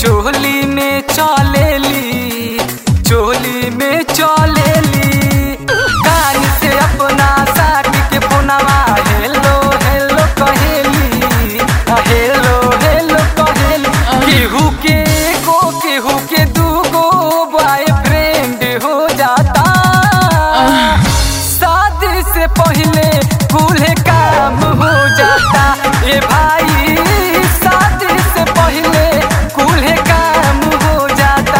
चोली में चलेली चोली में चलेली कान से अपना साट के फोनवा हेलो हेलो कहेली आ, हेलो हेलो कहेली केहू के को केहू के दूगो बॉयफ्रेंड हो जाता शादी से पहले कुल काम हो जाता ए भाई शादी से पहले कुल काम हो जाता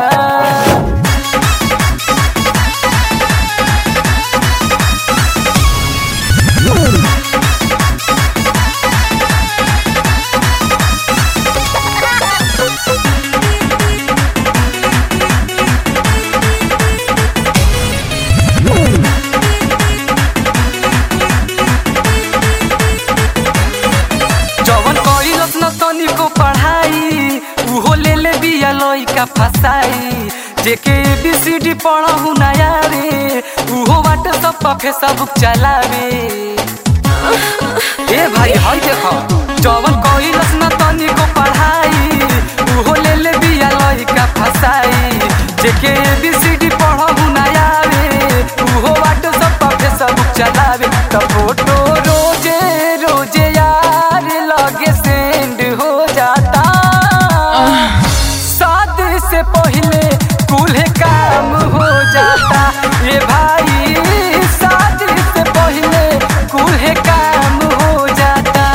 जवन कइलस न तनिको पढ़ाई उहो ले ले बिया लइका फसाई जेके एबीसीडी पढ़हु नया रे उहो व्हाट्सएप पर फेसबुक चलावे ए भाई हई देखो जवन कइलस न तनिको पढ़ाई उहो ले ले बिया लइका फसाई जेके एबीसीडी पढ़हु नया रे उहो व्हाट्सएप पर फेसबुक चलावे त फोटो रोजे रोजे यार लगे सेंड हो जाता शादी से पहले कुल काम हो जाता ये भाई शादी से पहले कुल काम हो जाता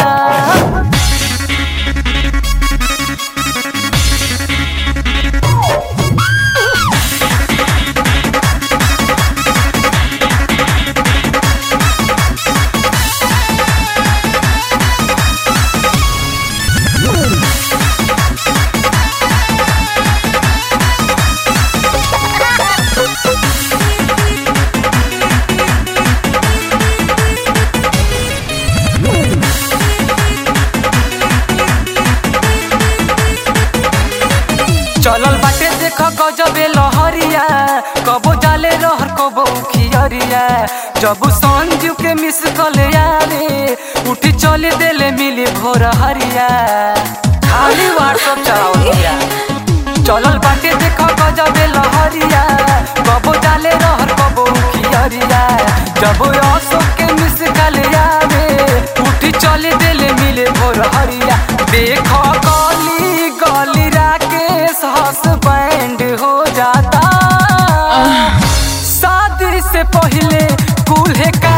चलल बाटे देख गजबे लहरिया कबो जाले रहर कबो खियरिया जब संजू के मिस कल यारे उठी चले देले मिली भोर हरिया खाली व्हाट्सएप चलाओ दिया चलल बाटे देख गजबे लहरिया कबो जाले रहर कबो खियरिया जब अशोक के मिस कल यारे उठी चले देले मिले भोर हरिया देख गली गली राकेश हसबैंड हो जाता शादी से पहले कुल्हे का